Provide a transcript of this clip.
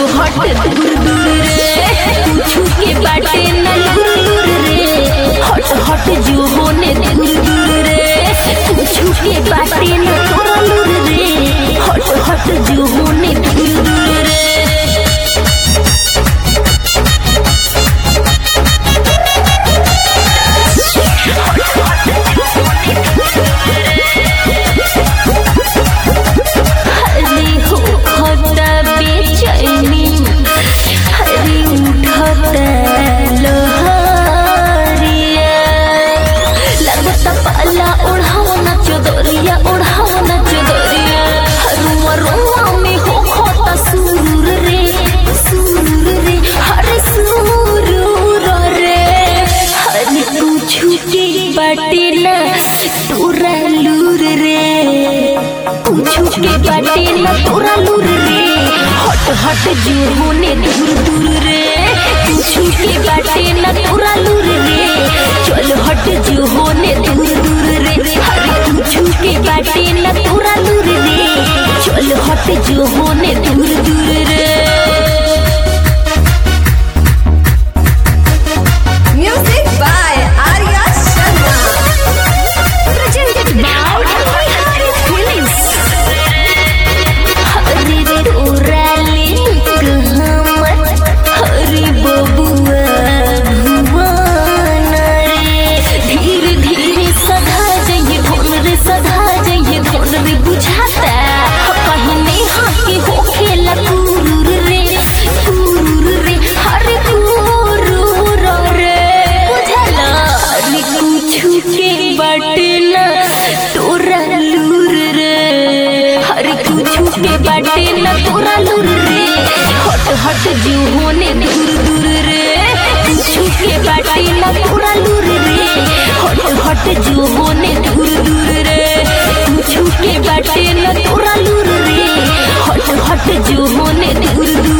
हट दूर दूर रे कुछ के बाटे न लूर लूर रे हट हट जो होने दूर दूर रे कुछ के बाटे न तोरा लूर रे हट हट जो होने दूर दूर रे हरी हो खता बेचैनी हरी उठता लोहारिया लगता पाला ओढ़ाओ ना चोदरिया ओढ़ाओ ना चोदरिया रुआ रुआ में हो खोता सुरूर रे सुरूर रे हरे सुरूर रे हरी पूछू के बाटे ना तोरा लूर रे पूछू के बाटे ना तोरा लूर रे हट हट जो होने दूर दूर रे पूछू के बाटे ना तोरा लूर रे चल हट जो होने दूर दूर रे अरे पूछू के बाटे ना तोरा लूर रे चल हट जो होने दूर दूर रे Music by Arya Sharma. presented by Bihari Films. हरे तोरा लिंक हमर हरे बबुआ भुवन रे धीरे धीरे सधा जाइए धोन रे सधा जाइए धोन रे बुझाता पहले हाके हो खेला कुरूर रे कुरूर रे हरे कुरूर रे बुझला अरे कुछ के बटना तोरा लूर रे हर कुछ के बटना तोरा लूर रे हट हट जो होने दूर दूर रे कुछ के बटना तोरा लूर रे हट हट जो होने दूर दूर रे कुछ के बटना तोरा लूर रे हट हट जो होने दूर दूर